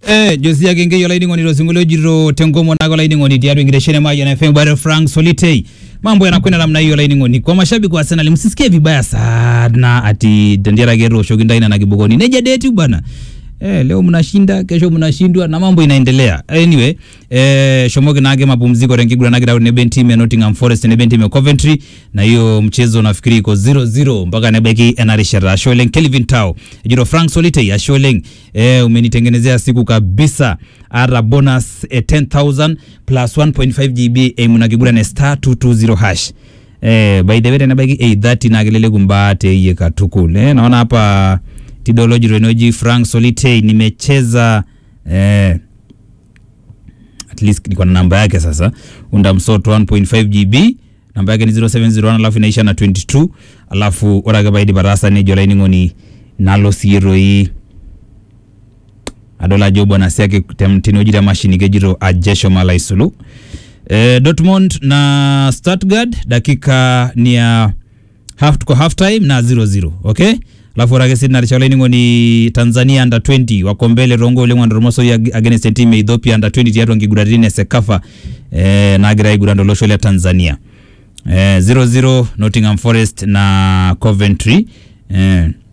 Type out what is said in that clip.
Eh, Josia Genge yo laini ngoni rosingulo jiro tengomo nago laini ngoni tiatu ingireshene maji na FM bado Frank Solitei. Mambo yanakwenda namna hiyo laini ngoni. Kwa mashabiki wa Arsenal msisikie vibaya sana ati Dandiara Gero Shogindaina na Kibogoni. Neja date bwana. Eh, leo mnashinda, kesho mnashindwa na mambo inaendelea. Anyway, eh, Shomoge nage mapumziko rengigura nage dawo neben team ya Nottingham Forest neben team ya Coventry na hiyo mchezo nafikiri iko 0-0 mpaka nebeki enarishara Sholing Kelvin Tao. Jiro Frank Solite ya Sholing eh, umenitengenezea siku kabisa. Ara bonus eh, 10000 plus 1.5 GB eh, munakigura ne star 220 hash. Eh, by the way nebeki 830 nagelele kumbate iye katukule. Eh, naona hapa Tidology Renoji Frank Solitei nimecheza eh, at least niko na namba yake sasa unda msoto 1.5 GB namba yake ni 0701 alafu inaisha na 22 alafu orage baidi barasa ne jola ingoni nalo siro hii adola jo bwana siake tinojira mashini gejiro ajesho mala isulu eh, Dortmund na Stuttgart dakika ni ya half tuko half time na 0-0 okay alafu orake sidna rishala ni Tanzania under 20 wako mbele rongo ile mwando romoso ya against team ya Ethiopia under 20 tiatu ngigudarine sekafa eh, nagira igurando losho ya Tanzania eh, 0-0 Nottingham Forest na Coventry eh,